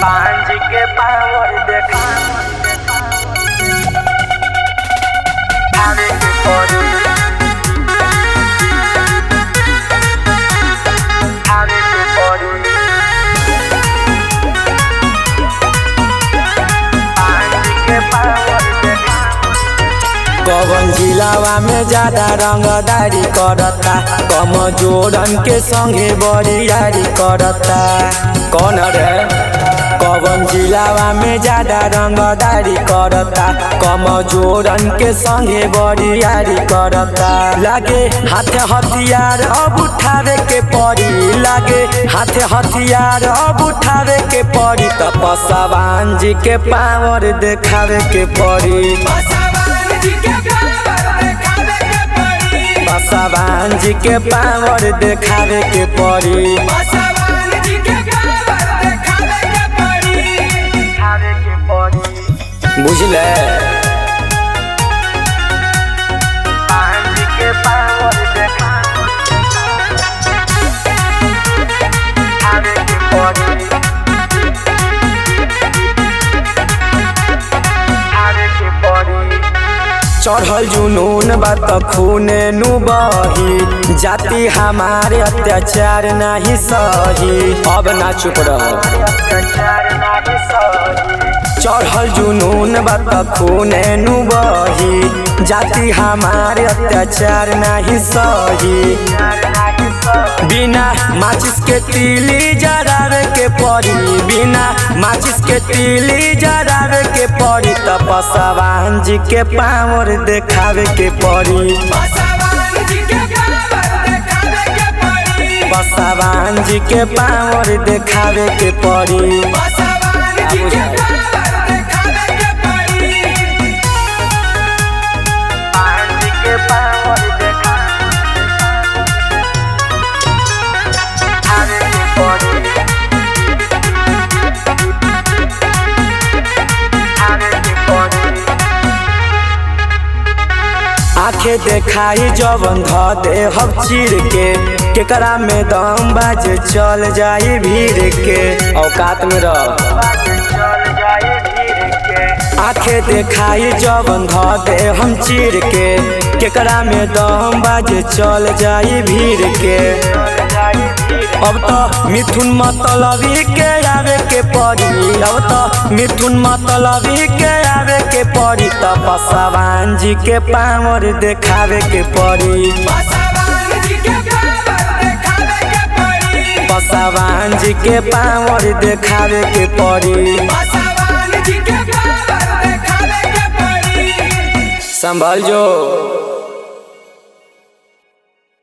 पांच के पावर देखा आवे के पड़ी आवे के पड़ी पांच के पावर देखा कवन जिलावा में ज्यादा रंगदारी करता कम जोड़न के संगे बरियारी करता कौन रे कवन जिलावा में ज्यादा रंगदारी करता कम जोड़न के संगे बरियारी करता लागे हाथे हथियार अब उठावे के पड़ी लागे हाथे हथियार अब उठावे के पड़ी तपस्वान जी के पावर देखावे के पड़ी बसवान जी के पावर देखावे के पड़ी आवे के पड़ी बुझले पांच के पावर देखा आवे के पड़ी आवे के पड़ी चढ़ल जुनून बात खूने नु बही जाति हमारे अत्याचार नहीं सही अब ना चुप रह अत्याचार नाही सही चढ़ल जुनून बात खूने नु बही जाति हमारे अत्याचार नहीं सही अत्याचार नाही सही बिना माचिस के तीली जरावे के पड़ी बिना माचिस के तीली जरावे के पड़ी तपस्वान जी के पावर देखावे के पड़ी बसवान जी के पावर देखावे के पड़ी पांच के पावर देखा आवे के पड़ी आवे के पड़ी आंखें देखाई जवन ध दे हम चीर के केकरा में दम बाजे चल जाई भीड़ के औकात में रह बाजे चल जाए धीरे के आंखें देखाई जवन ध दे हम चीर के केकरा में दम बाजे चल जाई भीड़ के चल जाए धीरे अब तो मिथुन मतलबी के आवे के पड़ी अब तो मिथुन मतलबी के आवे के पड़ी तपस्वान जी के पावर देखावे के पड़ी बसवान जी के पावर देखावे के पड़ी संभल जो